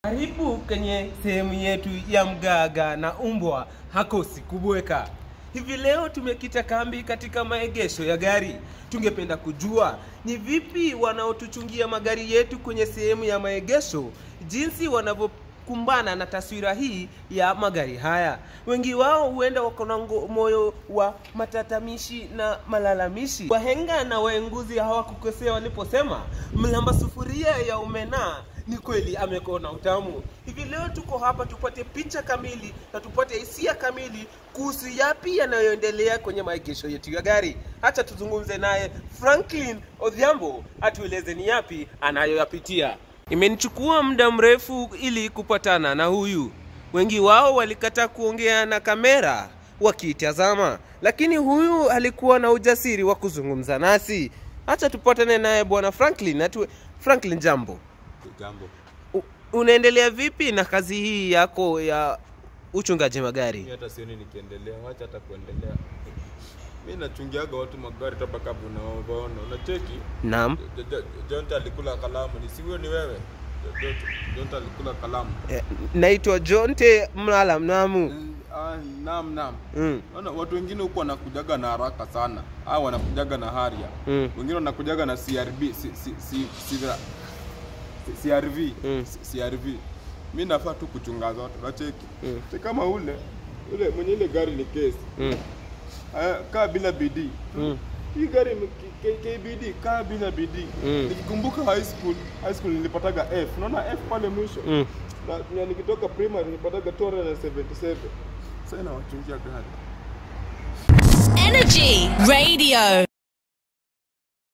Karibu kwenye sehemu yetu ya mgaga na umbwa hakosi kubweka. Hivi leo tumekita kambi katika maegesho ya gari. Tungependa kujua ni vipi wanaotuchungia magari yetu kwenye sehemu ya maegesho, jinsi wanavyokumbana na taswira hii ya magari haya. Wengi wao huenda wako na ngo- moyo wa matatamishi na malalamishi. Wahenga na waenguzi hawakukosea waliposema mlamba sufuria ya umena ni kweli amekona utamu. Hivi leo tuko hapa tupate picha kamili na tupate hisia kamili kuhusu yapi yanayoendelea kwenye maegesho yetu ya gari. Hacha tuzungumze naye Franklin Odhiambo atueleze ni yapi anayoyapitia. Imenichukua muda mrefu ili kupatana na huyu. Wengi wao walikataa kuongea na kamera wakiitazama, lakini huyu alikuwa na ujasiri wa kuzungumza nasi. Hacha tupatane naye bwana Franklin. Atu... Franklin, jambo. Jambo. U- unaendelea vipi na kazi hii yako ya uchungaji magari? Mimi hata sioni nikiendelea, wacha hata kuendelea. Mimi nachungiaga watu magari topa kabla unaona. Unacheki? Naam. J- J- Jonta alikula kalamu. Ni si huyo ni wewe? J- Jonta alikula kalamu. Eh, Naitwa Jonte Mlala Mnamu. Mm, Ah, naam naam. Mm. Naona watu wengine huko wanakujaga na haraka sana. Hao wanakujaga na haria. Mm. Wengine wanakujaga na CRB, si, si, si, si, si, CRV, Mm. si- CRV. Mimi nafaa tu kuchunga zote. Unacheki? Mm. Si kama ule ule mwenye ile gari ni kesi. Mm. Aya, kaa bila bidii Mm. hii gari ime- K- K- KBD kaa bila bidii Mm. nikikumbuka high school high school nilipataga F unaona F pale mwisho Mm. na, na nikitoka primary nilipataga 277 sasa nawachungia gari Energy Radio.